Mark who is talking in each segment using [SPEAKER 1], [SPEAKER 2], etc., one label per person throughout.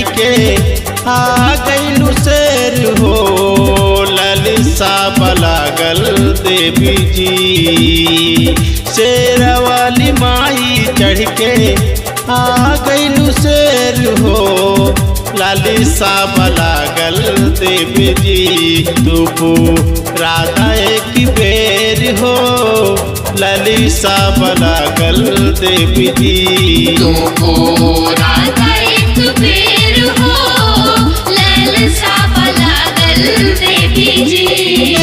[SPEAKER 1] चढ़ के आ गईलू शेर हो ललिसा बलागल देवी जी शेर वाली माई चढ़ के आ गईलू शेर हो लालिसा बलागल देवी जी दुपू राधा एक बेर हो ललिसा बलागल देवी जी
[SPEAKER 2] तुमको राधा एक बेर हो ललसा पलागल देवी जी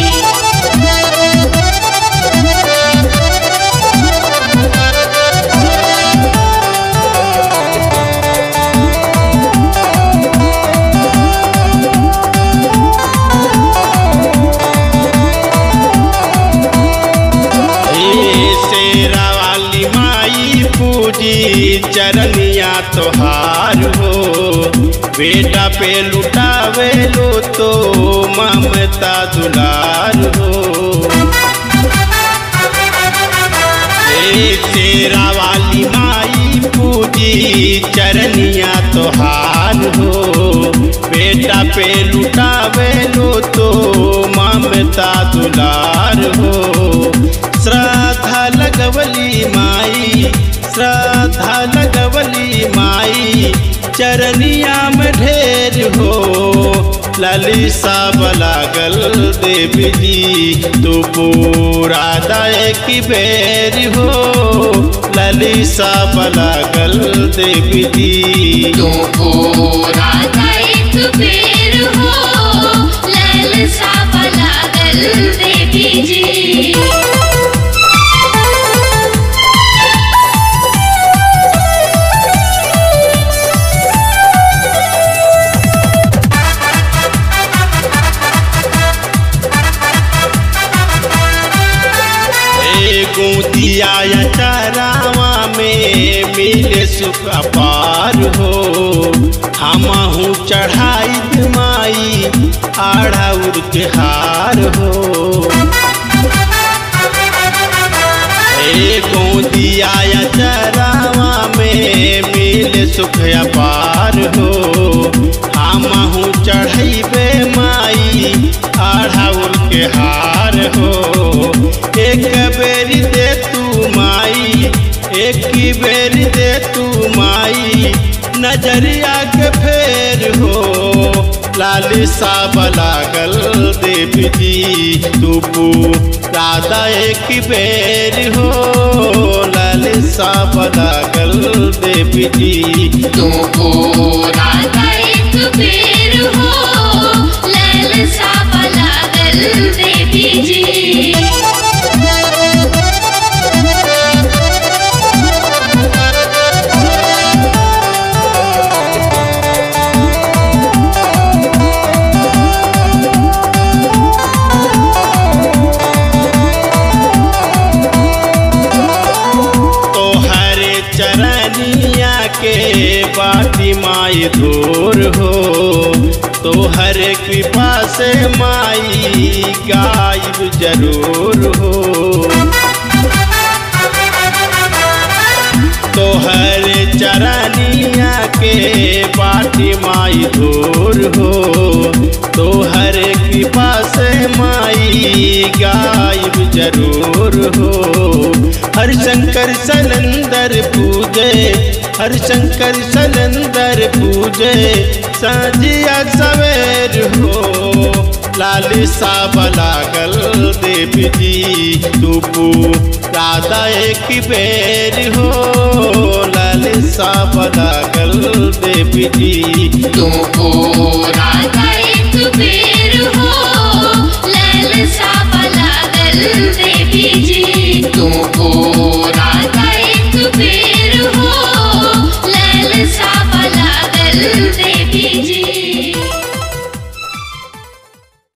[SPEAKER 1] ए शेरा वाली माई पूजी चरनिया तोहार हो बेटा पे लुटावे लो तो ममता दुलार हो ए शेरा वाली माई पूजी चरनिया तोहार हो बेटा पे लुटावे लो तो ममता दुलार हो श्रद्धा लगवली माई श्रद्धा लगवली माई चरनिया में ढेर हो ललिसा बलागल देवी जी तू पूरा दाए की बेर हो ललिसा बलागल देवी जी
[SPEAKER 2] तुमको राधा एक बेर हो ललसा पलागल देवी जी
[SPEAKER 1] एगो दिया या चरावा में मिले सुख अपार हो हमहू चढ़ाई माई आढ़ा के हार हो एगो दिया या चरावा में मिले सुख अपार हो हमहू चढ़ैबे माई आढ़ाउल के हार हो एक बेरी दे तू माई एक ही बेरी दे तू माई नजरिया के फेर हो लालिसा बलागल देवी जी तू राधा एक बेर हो लालिसा बलागल देवी जी
[SPEAKER 2] तुमको राधा एक बेर हो ललसा पलागल देवी जी
[SPEAKER 1] तोहर चरनिया के बाटी माई दूर हो तोहर कृपा से माई गायब जरूर हो तोहर चरनिया के बाटी माई दूर हो तोहर कृपा से माई गायब जरूर हो हर शंकर सलंदर पूजे हर शंकर सलंदर पूजे साजिया सवेर हो लालिसा बलागल देवी जी तू राधा एक बेर हो लालिसा बलागल देवी जी
[SPEAKER 2] तुमको राधा एक बेर हो